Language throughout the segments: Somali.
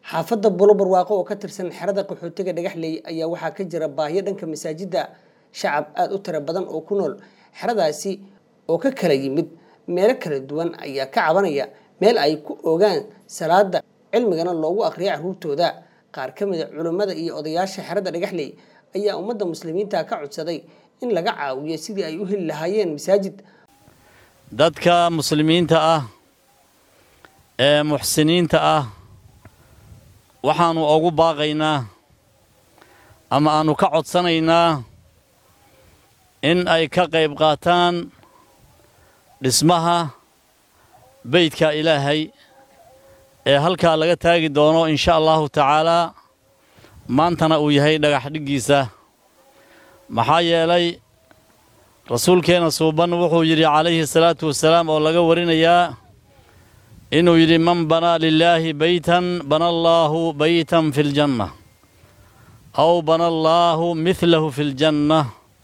xaafadda bulo barwaaqo oo ka tirsan xerada qaxootiga dhagaxley ayaa waxaa ka jira baahiyo dhanka masaajidda shacab aada u tiro badan oo ku nool xeradaasi oo ka kala yimid meelo kala duwan ayaa ka cabanaya meel ay ku ogaan salaada cilmigana loogu aqriya caruurtooda qaar ka mida culimmada iyo odayaasha xerada dhagaxley ayaa ummadda muslimiinta ka codsaday in laga caawiyo sidii ay u heli lahaayeen masaajid dadka muslimiinta ah ee muxsiniinta ah waxaannu ugu baaqaynaa ama aannu ka codsanaynaa in ay ka qayb qaataan dhismaha beydka ilaahay ee halkaa laga taagi doono insha allahu tacaalaa maantana uu yahay dhagax dhiggiisa maxaa yeelay rasuulkeenna suuban wuxuu yidhi calayhi salaatu wasalaam oo laga warinayaa inuu yidhi man banaa lilaahi beytan bana allaahu beytan fi ljanna aw bana allaahu midlahu fi ljanna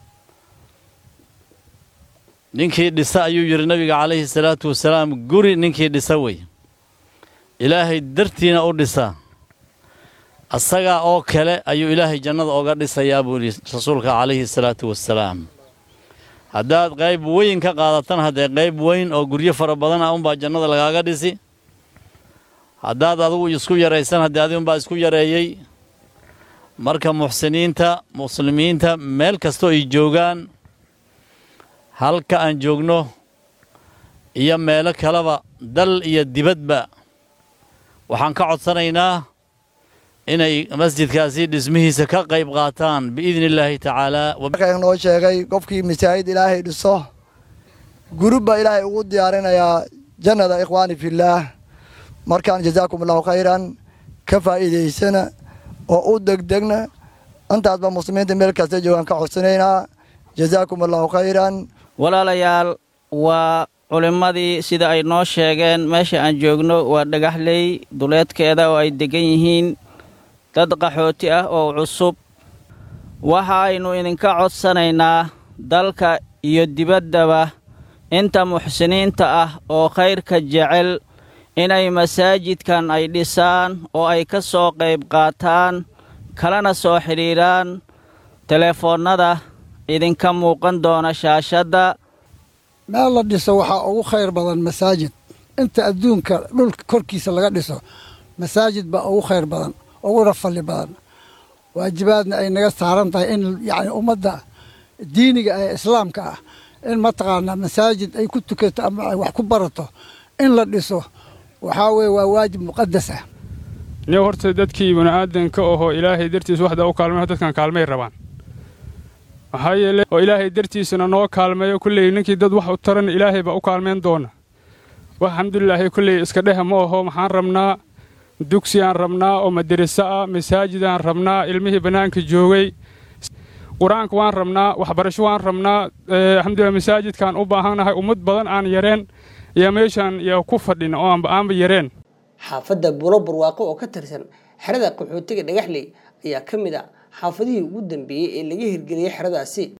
ninkii dhisa ayuu yidhi nabiga calayhi salaatu wasalaam guri ninkii dhisa wey ilaahay dartiina u dhisa asagaa oo kale ayuu ilaahay jannada oga dhisayaa buu yidhi rasuulka calayhi salaatu wasalaam haddaad qayb weyn ka qaadatan haddee qayb weyn oo guryo fara badan ah unbaa jannada lagaaga dhisi haddaad adigu isku yaraysan haddee adi unbaa isku yareeyey marka muxsiniinta muslimiinta meel kastoo ay joogaan halka aan joogno iyo meelo kaleba dal iyo dibadba waxaan ka codsanaynaa inay masjidkaasi dhismihiisa ka qayb qaataan biidni illaahi tacaalaa noo sheegay qofkii masaajid ilaahay dhiso gurubba ilaahay ugu diyaarinayaa jannada ikhwaani fillaah markaan jazaakum allahu khayran ka faa'iidaysana oo u degdegna intaasba muslimiinta meel kasta joogaan ka codsanaynaa jazaakum allahu khayran walaalayaal waa culimmadii sida ay noo sheegeen meesha aan joogno waa dhagaxley duleedkeeda oo ay deggan yihiin dad qaxooti ah oo cusub waxaaynu idinka codsanaynaa dalka iyo dibaddaba inta muxsiniinta ah oo khayrka jecel inay masaajidkan ay dhisaan oo ay ka soo qayb qaataan kalana soo xidhiidhaan teleefoonnada idinka muuqan doona shaashadda meel la dhiso waxaa ugu khayr badan masaajid inta adduunka dhulka korkiisa laga dhiso masaajid baa ugu khayr badan uguna falli badan waajibaadna ay naga saaran tahay in yacni ummadda diiniga ee islaamka ah in mataqaanaa masaajid ay ku tukato ama ay wax ku barato in la dhiso waxaa weeye waa waajib muqadas ah ni horta dadkii bini'aadanka ahoo ilaahay dartiisa waxda u kaalmay dadkan kaalmay rabaan maxaa yeele oo ilaahay dartiisana noo kaalmeeyo kulley ninkii dad wax u taran ilaahay baa u kaalmayn doona wax alxamdulilaahi kulley iska dheha ma aho maxaan rabnaa dugsiyaan rabnaa oo madariso ah masaajidaan rabnaa ilmihii bannaanka joogay qur-aanka waan rabnaa waxbarasho waan rabnaa alxamdulilah masaajidkaan u baahannahay ummad badan aan yareen iyo meeshaan iyo ku fadhin oo aanba yareen xaafadda bulo barwaaqo oo ka tirsan xerada qaxootiga dhagaxley ayaa ka mid a xaafadihii ugu dambeeyey ee laga hirgeliyey xeradaasi